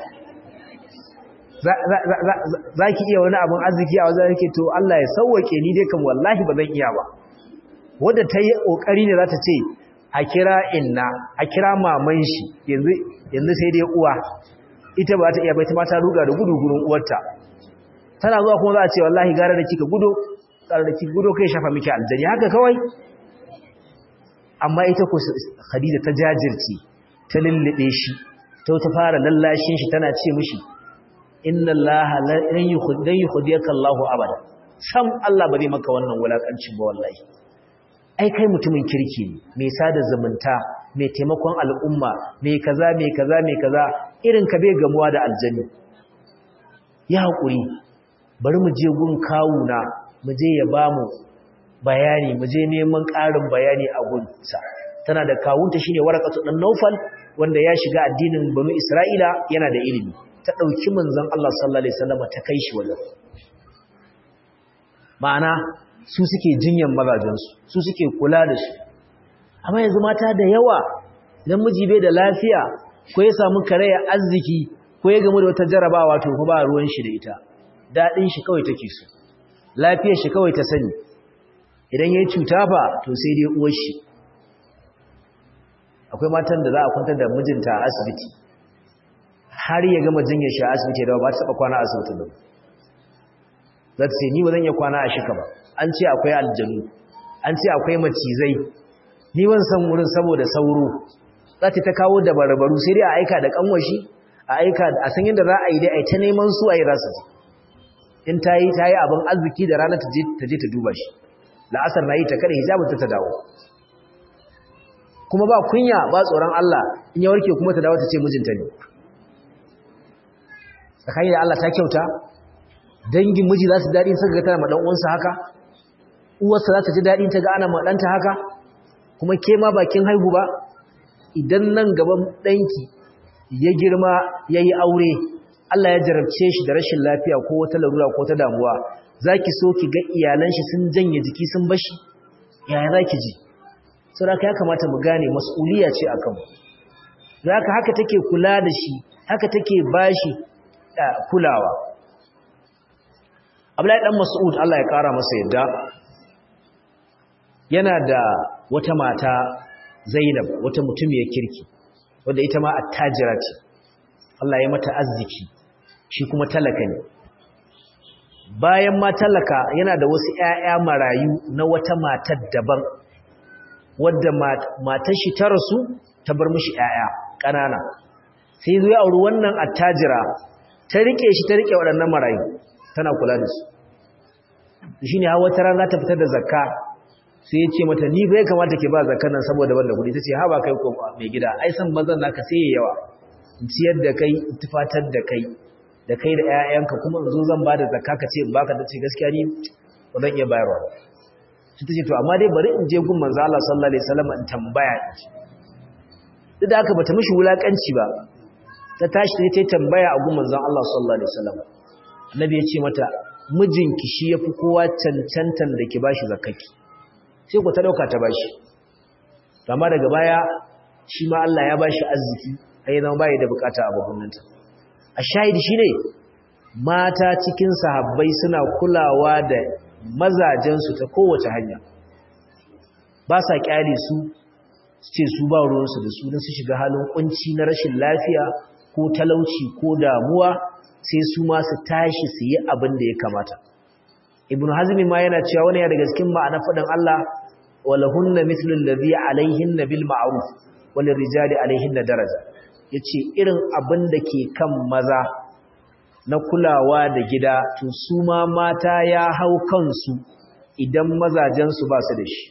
za ki iya wani abin arziki a wajen yake to Allah ya sauwake ni dai kan wallahi ba zan iya ba wadda ta yi ƙoƙari ne za ta ce a kira inna a kira maman shi yanzu sai dai uwa ita ba ta iya bai ta mata ruga da gudu gurin uwarta tana zuwa kuma za a ce wallahi gara da kika gudu gara da kika gudu kai shafa miki aljani haka kawai amma ita ko Khadija ta jajirce ta lullube shi ta ta fara lallashin shi tana ce mishi inna allaha lan yukhdiyaka allahu abada sam Allah ba zai maka wannan wulakancin ba wallahi ai kai mutumin kirki ne mai sada zumunta mai taimakon al'umma mai kaza mai kaza mai kaza irin ka bai gamuwa da aljanni ya haƙuri bari mu je gun kawuna mu je ya bamu bayani mu je neman ƙarin bayani a gunsa tana da kawunta shine warakatu dan Naufal wanda ya shiga addinin Banu Isra'ila yana da ilimi ta dauki manzon Allah sallallahu alaihi wasallam ta kai shi wajen ma'ana su suke jinyan mazajensu su suke kula da su amma yanzu mata da yawa idan miji bai da lafiya ko ya samu karaya arziki ko ya gamu da wata jarabawa to ko ba ruwan shi da ita dadin shi kawai take so lafiyar shi kawai ta sani idan yayi cuta fa to sai dai uwar shi akwai matan da za a kwantar da mijinta a asibiti har ya gama jinyar shi a asibiti da ba ta taba kwana a asibitin da za ta ce ni ba zan iya kwana a shika ba an ce akwai aljanu an ce akwai macizai ni ban san wurin saboda sauro za ta ta kawo da barbaru sai dai a aika da kanwashi a aika a san yadda za a yi dai a ta neman su a yi za su ji in ta yi ta yi abin arziki da rana ta je ta duba shi la'asar na yi ta kada hijabin ta ta dawo kuma ba kunya ba tsoron Allah in ya warke kuma ta dawo ta ce mijinta ne tsakani da Allah ta kyauta dangin miji za su daɗi suka ga tana ma uwansa haka uwarsa za ta ji daɗi ta ga ana ma ɗanta haka kuma ke ma bakin haihu ba idan nan gaban ɗanki ya girma ya yi aure Allah ya jarabce shi da rashin lafiya ko wata larura ko ta damuwa za ki so ki ga iyalan shi sun janye jiki sun bashi yaya za ki ji saboda ya kamata mu gane mas'uliya ce a kanmu za ka haka take kula da shi haka take bashi kulawa Abdullahi dan Mas'ud Allah ya kara masa yadda yana da wata mata Zainab wata mutumiyar kirki wanda ita ma attajira ce Allah ya mata arziki shi kuma talaka ne bayan ma talaka yana da wasu ƴaƴa marayu na wata matar daban wadda matar shi ta rasu ta bar mishi ƴaƴa ƙanana sai zo ya auri wannan attajira ta rike shi ta rike waɗannan marayu tana kula da su shine har wata rana ta fitar da zakka sai ya ce mata ni bai kamata ke ba zakkan nan saboda banda kuɗi tace ha ba kai ko mai gida ai san bazan naka sai yawa in ciyar da kai in tufatar da kai da kai da ƴaƴanka kuma in zo zan ba da zakka ka ce in baka tace gaskiya ni ba zan iya bayarwa sai tace to amma dai bari in je gun manzo Allah sallallahu alaihi wasallam in tambaya duk da haka bata mishi wulakanci ba ta tashi ta yi tambaya a gun manzon Allah sallallahu alaihi wasallam annabi ya ce mata mijinki shi yafi kowa cancantan da ki bashi zakaki sai ku ta dauka ta bashi amma daga baya shi ma Allah ya bashi arziki ai zama bai da bukata a babunanta a shahidi shine mata cikin sahabbai suna kulawa da mazajen su ta kowace hanya ba sa kyale su ce su ba ruwan su da su dan su shiga halin kunci na rashin lafiya ko talauci ko damuwa sai su ma su tashi su yi abin da ya kamata ibn hazmi ma yana cewa wani ya daga cikin ma'ana faɗin Allah walahunna mithlu alladhi alaihinna bil ma'ruf wal rijali alaihinna daraja yace irin abin da ke kan maza na kulawa da gida to su ma mata ya hau kansu idan mazajen su ba su da shi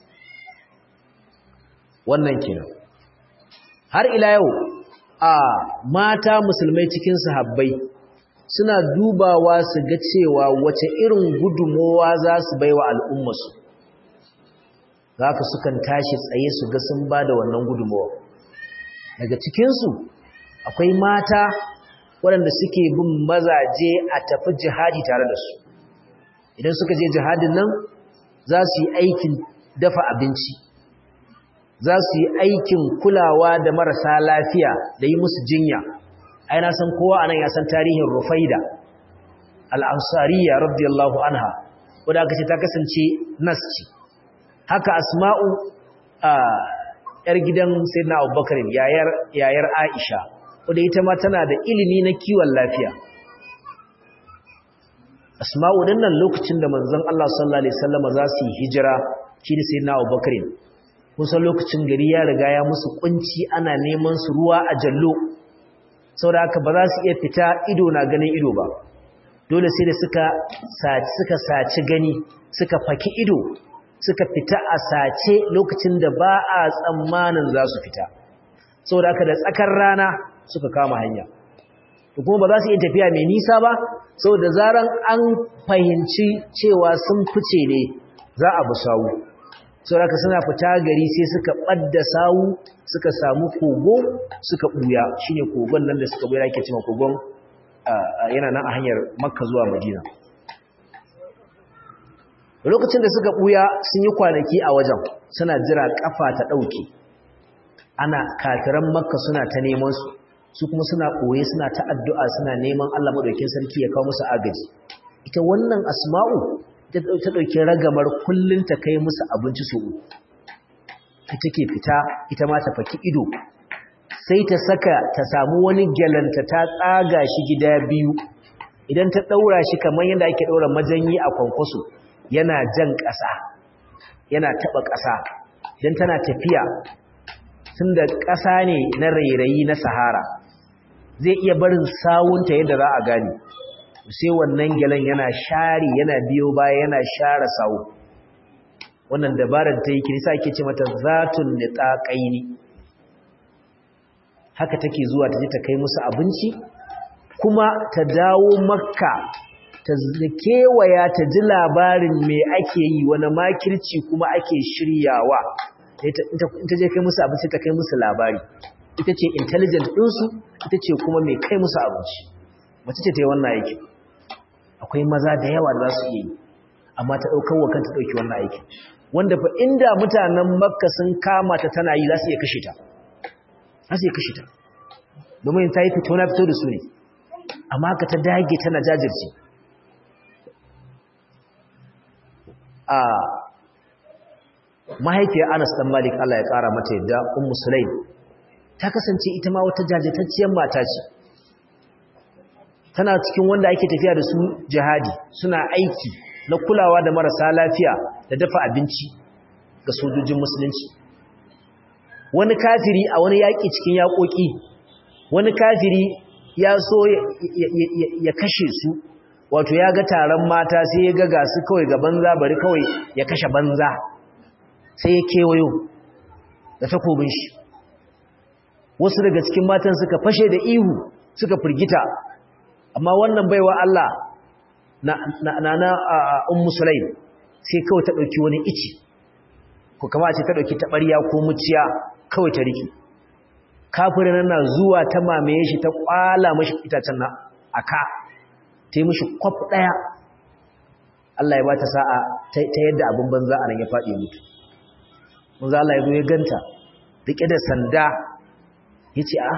wannan kenan har ila yau a mata musulmai cikin sahabbai suna dubawa su ga cewa wace irin gudumowa za su bai wa al'ummasu za ka sukan tashi tsaye su ga sun ba da wannan gudumowa daga cikinsu akwai mata waɗanda suke bin mazaje a tafi jihadi tare da su idan suka je jihadin nan za su yi aikin dafa abinci za su yi aikin kulawa da marasa lafiya da yi musu jinya ai na san kowa anan ya san tarihin Rufaida al-Ansariya radiyallahu anha wanda aka ce ta kasance nas ce haka Asma'u a yar gidan Sayyidina Abubakar yayar yayar Aisha wanda ita ma tana da ilimi na kiwon lafiya Asma'u dinnan lokacin da manzon Allah sallallahu alaihi wasallam za su yi hijira shi da Sayyidina Abubakar kusan lokacin gari ya riga ya musu kunci ana neman su ruwa a jallo saboda haka ba za su iya fita ido na ganin ido ba dole sai da suka saci suka saci gani suka faki ido suka fita a sace lokacin da ba a tsammanin za su fita saboda haka da tsakar rana suka kama hanya to kuma ba za su iya tafiya mai nisa ba saboda zaran an fahimci cewa sun fice ne za a bi sawu saboda suna fita gari sai suka ɓadda sawu suka samu kogo suka ɓuya shine kogon nan da suka ɓuya ake cewa kogon yana nan a hanyar makka zuwa madina lokacin da suka ɓuya sun yi kwanaki a wajen suna jira ƙafa ta ɗauke ana kafiran makka suna ta neman su su kuma suna ɓoye suna ta addu'a suna neman allah maɗaukin sarki ya kawo musu agaji ita wannan asma'u ta ɗauki ragamar kullum ta kai musu abinci su ta take fita ita ma ta faki ido sai ta saka ta samu wani gyalanta ta tsaga shi gida biyu idan ta ɗaura shi kamar yadda ake ɗaura majanyi a kwankwaso yana jan ƙasa yana taɓa ƙasa idan tana tafiya tun da ƙasa ne na rairayi na sahara zai iya barin sawunta yadda za a gane sai wannan gyalan yana share yana biyo baya yana share sawu wannan dabarar ta yi kirisa ake ce mata zatun nitaqaini haka take zuwa ta je ta kai musu abinci kuma ta dawo makka ta kewaya ta ji labarin me ake yi wani makirci kuma ake shiryawa ita je kai musu abinci ta kai musu labari ita ce intelligent ɗinsu ita ce kuma mai kai musu abinci mace ce ta yi wannan aiki akwai maza da yawa da za su iya yi amma ta ɗaukar wa kanta ɗauki wannan aiki wanda fa inda mutanen makka sun kama ta tana yi za su iya kashe ta za su iya kashe ta domin ta yi fito na fito da su ne amma haka ta dage tana jajirce a mahaifiyar anas dan malik allah ya ƙara mata yadda ummu sulaim ta kasance ita ma wata jajirtacciyar mata ce tana cikin wanda ake tafiya da su jihadi suna aiki na kulawa da marasa lafiya da dafa abinci ga sojojin musulunci wani kafiri a wani yaƙi cikin yaƙoƙi wani kafiri ya so ya kashe su wato ya ga taron mata sai ya ga gasu kawai ga banza bari kawai ya kashe banza sai ya kewayo da takobin shi wasu daga cikin matan suka fashe da ihu suka firgita amma wannan baiwa Allah na na na ummu sulaim sai kawai ta dauki wani ici ko kama ce ta dauki tabariya ko muciya kawai ta riki kafirin nan zuwa ta mamaye shi ta kwala mashi itacen na aka ta yi mashi kwaf daya Allah ya bata sa'a ta yadda abin banza a nan ya faɗi mutu manzo Allah ya zo ya ganta rike da sanda yace a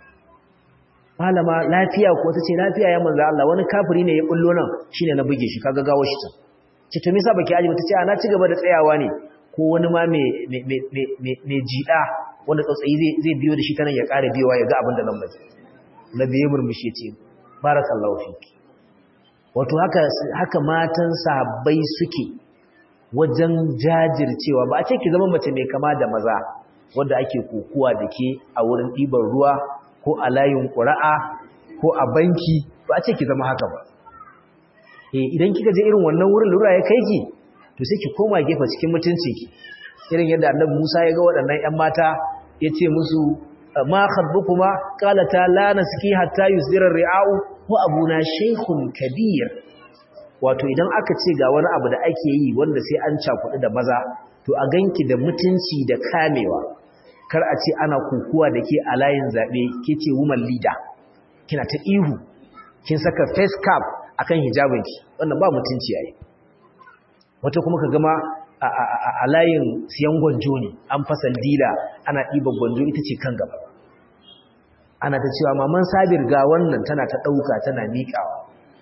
malama lafiya ko tace lafiya ya manzo Allah wani kafiri ne ya bullo nan shine na buge shi kaga gawo shi ta ce to me yasa baki aji tace a na ci gaba da tsayawa ne ko wani ma me me me me jida wanda tsautsayi zai zai biyo da shi tanan ya ƙara biyowa ya ga abin da nan bai nabi ya murmushi yace barakallahu fiki wato haka haka matan sahabbai suke wajen jajircewa ba a ce ki zama mace mai kama da maza wanda ake kokuwa da ke a wurin ɗiban ruwa ko a layin ƙura'a ko a banki ba a ce ki zama haka ba eh idan kika je irin wannan wurin lura ya kai ki to sai ki koma gefe cikin mutunci ki irin yadda annabi Musa ya ga waɗannan ƴan mata ya ce musu ma khabbukuma qalata la naski hatta yusdira ri'au wa abuna shaykhun kabir wato idan aka ce ga wani abu da ake yi wanda sai an cakuɗu da maza to a ganki da mutunci da kamewa kar a ce ana kukuwa da ke a layin zaɓe ke ce woman leader kina ta ihu kin saka face cap akan hijabinki wannan ba mutunci yayi wata kuma ka gama a layin siyan gwanjo ne an fasal dila ana ɗiban gwanjo ita ce kan gaba ana ta cewa maman sabir ga wannan tana ta ɗauka tana miƙawa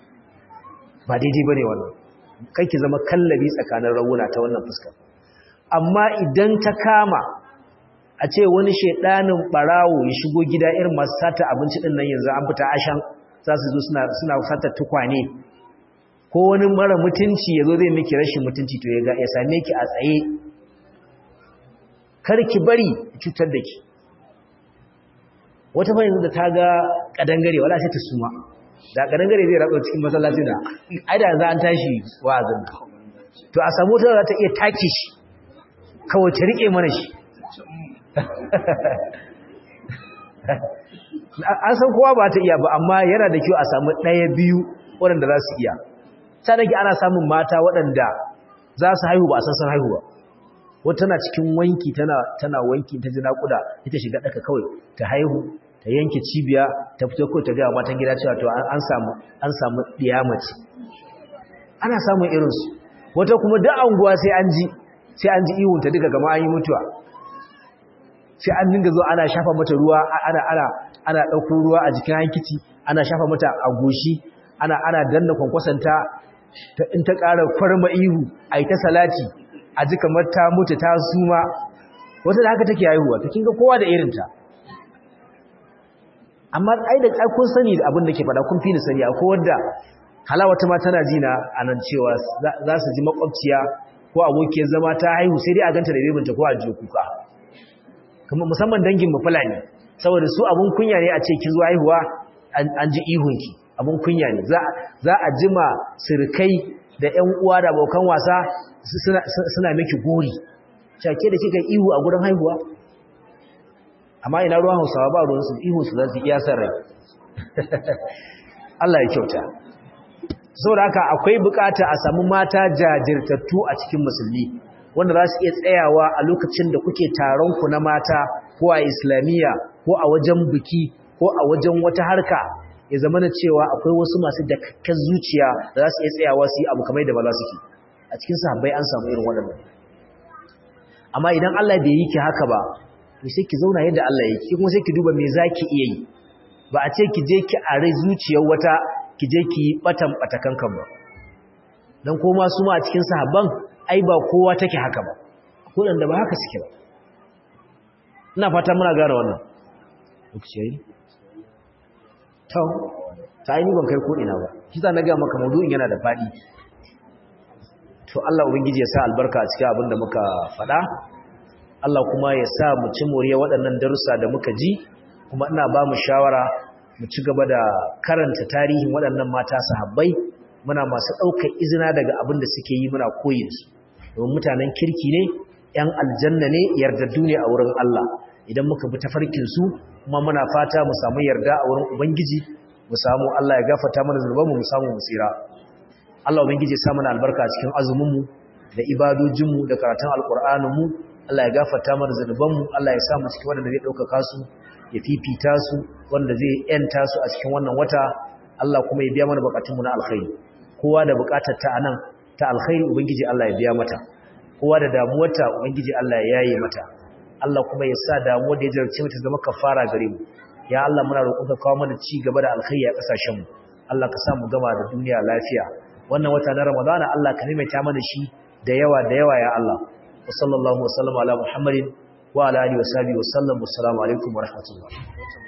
ba daidai ba ne wannan kai ki zama kallabi tsakanin rawuna ta wannan fuskar amma idan ta kama a ce wani shaidanin barawo ya shigo gida irin masu sata abinci din nan yanzu an fita ashan za su zo suna suna sata tukwane ko wani mara mutunci yazo zai miki rashin mutunci to ya ga ya same ki a tsaye kar ki bari cutar da ki wata fa yanzu da ta ga kadangare wala sai ta suma da kadangare zai ratsa cikin masallaci da ai da za an tashi wa'azin to a samu ta za ta iya take shi kawai ta rike mana shi an san kowa ba ta iya ba amma yana da kyau a samu ɗaya biyu waɗanda za su iya ta nake ana samun mata waɗanda za su haihu ba a san san haihu ba wata tana cikin wanki tana wanki ta ji naƙuda ita shiga ɗaka kawai ta haihu ta yanke cibiya ta fito kawai ta gaya matan gida cewa to an samu an samu ɗiyamaci ana samun irinsu wata kuma duk anguwa sai an ji sai an ji ihunta duka gama an yi mutuwa sai an dinga zo ana shafa mata ruwa ana ana ana dauko ruwa a jikin hankici ana shafa mata a goshi ana ana danna kwankwasanta ta in ta ƙara farma ihu ai ta salati a ji kamar ta mutu ta suma wata da haka take haihuwa to kinga kowa da irin ta amma ai da ai kun sani abin da ke faɗa kun fi ni sani akwai wanda halawata ma tana ji na anan cewa za su ji makwabciya ko abokiyar zama ta haihu sai dai a ganta da bebinta ko a jiyo kuka kuma musamman dangin mu fulani saboda su abun kunya ne a ce kin zo haihuwa an ji ihunki abun kunya ne za a jima sirkai da ƴan uwa da abokan wasa suna miki gori cake da kika ihu a gurin haihuwa amma ina ruwan hausawa ba ruwan su ihu su za su iya san rai Allah ya kyauta saboda haka akwai bukata a samu mata jajirtattu a cikin musulmi wanda za su iya tsayawa a lokacin da kuke taron ku na mata ko a islamiyya ko a wajen biki ko a wajen wata harka ya zama na cewa akwai wasu masu dakakken zuciya da za su iya tsayawa su yi abu kamar da ba za su ke a cikin sahabbai an samu irin waɗannan amma idan Allah bai yi ki haka ba to sai ki zauna yadda Allah ya yi kuma sai ki duba me zaki iya yi ba a ce ki je ki a rai zuciyar wata ki je ki yi batan batakan kan ba dan koma su ma a cikin sahabban ai ba kowa take haka ba ko dan da ba haka suke ba ina fata muna gane wannan lokaci yayi to ta yi ni ban kai ko ina ba shi za na ga maka maudu'in yana da fadi to Allah ubangiji ya sa albarka a cikin abin da muka faɗa Allah kuma ya sa mu ci moriya waɗannan darussa da muka ji kuma ina ba mu shawara mu ci gaba da karanta tarihin waɗannan mata sahabbai muna masu ɗaukar izina daga abin da suke yi muna koyi da su domin mutanen kirki ne ‘yan aljanna ne yardaddu ne a wurin Allah idan muka bi tafarkin su kuma muna fata mu samu yarda a wurin Ubangiji mu samu Allah ya gafarta mana zunubanmu mu samu mu tsira Allah Ubangiji ya sa mana albarka a cikin azuminmu da ibadojinmu da karatun alƙur'aninmu Allah ya gafarta mana zunubanmu Allah ya sa mu cikin wanda zai ɗaukaka su ya fifita su wanda zai yanta su a cikin wannan wata Allah kuma ya biya mana bukatunmu na alkhairi kowa da bukatar ta anan ta alkhairi ubangiji Allah ya biya mata kowa da damuwarta ubangiji Allah ya yaye mata Allah kuma ya sa damuwar da ya jarce mata zama kafara gare mu ya Allah muna roƙon ka kawo mana ci gaba da alkhairi a kasashen mu Allah ka sa mu gama da duniya lafiya wannan wata na Ramadana Allah ka maimaita mana shi da yawa da yawa ya Allah wa sallallahu wa sallama ala Muhammadin wa ala alihi wa sahbihi wa sallam assalamu alaikum wa rahmatullah